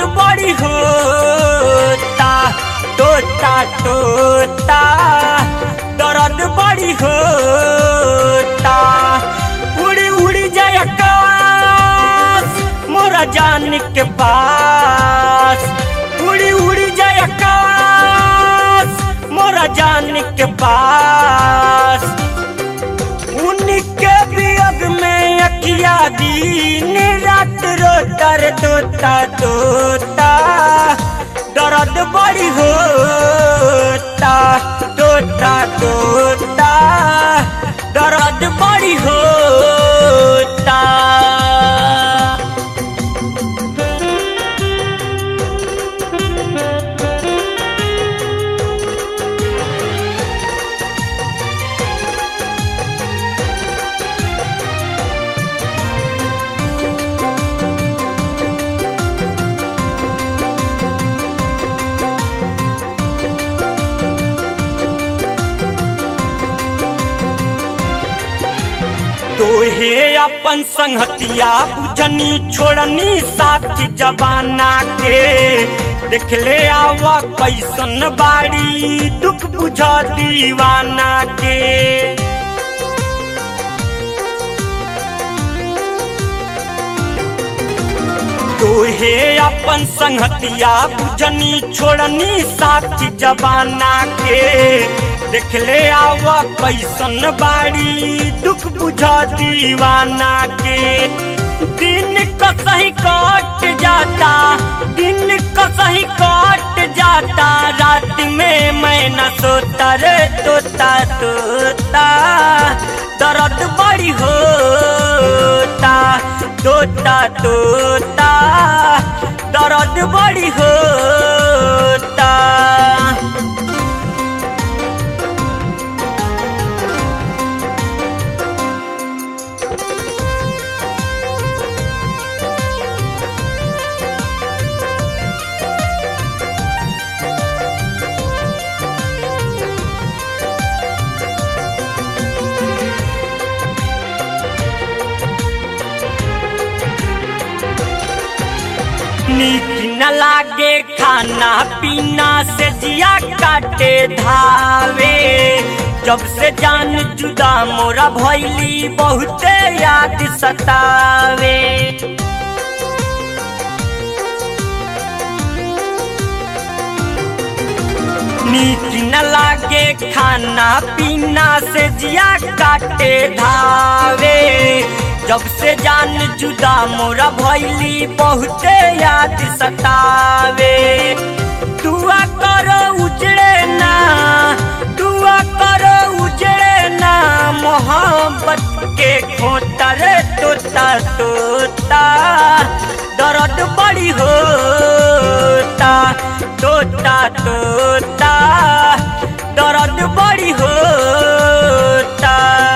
बड़ी होता तोता तोता दर्द बड़ी होता उड़ी उड़ी जाए आकाश मोरा जान के पास उड़ी उड़ी जाए आकाश मोरा जान के पास उनके वियोग में अखिया दिन रात रोता रे तोता तोता दर्द बड़ी होता तोता तोता दर्द बड़ी होता तोहे अपन संगतिया बुझनी छोड़नी साथी जबाना के देख ले आवा कैसन बाड़ी दुख बुझ दीवाना के तोहे अपन संगतिया बुझनी छोड़नी साथी जबाना के देख ले आवा कैसन बाड़ी दुख बुझा दीवाना के दिन कसही कट जाता दिन कसही कट जाता रात में मैं न सोता रे तोता तोता दर्द बड़ी होता तोता तोता दर्द बड़ी होता नीक न लागे खाना पीना से जिया काटे धावे जब से जान जुदा मोरा भैली बहुते याद सतावे नीक न लागे खाना पीना से जिया काटे धावे जब से जान जुदा मोरा भैली बहुते याद सतावे दुआ करो उजड़े ना दुआ करो उजड़े ना मोहब्बत के खोतर तोता तोता दर्द बड़ी होता तोता तोता दर्द बड़ी होता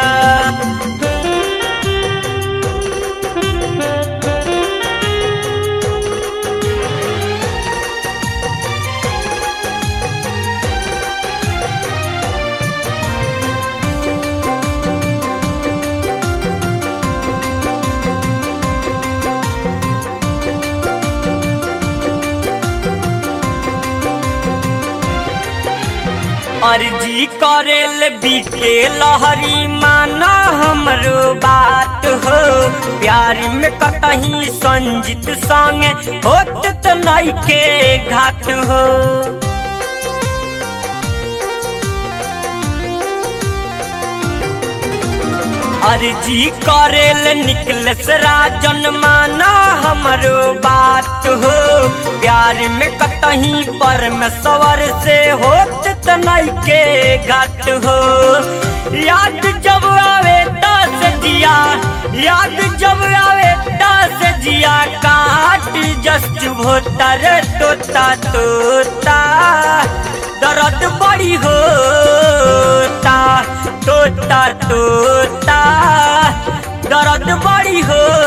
अर्जी करेल बीके लहरी माना हमरो बात हो प्यार में कतही संजित संगे होत त नइखे घाट हो अर्जी करेल निकलस राजन माना हमरो बात हो प्यार में कतही परमेश्वर से होत त नइखे घाट हो याद जब आवे दस जिया याद जब आवे दस जिया काट जस्ट भोतर तोता तोता दर्द बड़ी होता तोता तोता दर्द बड़ी हो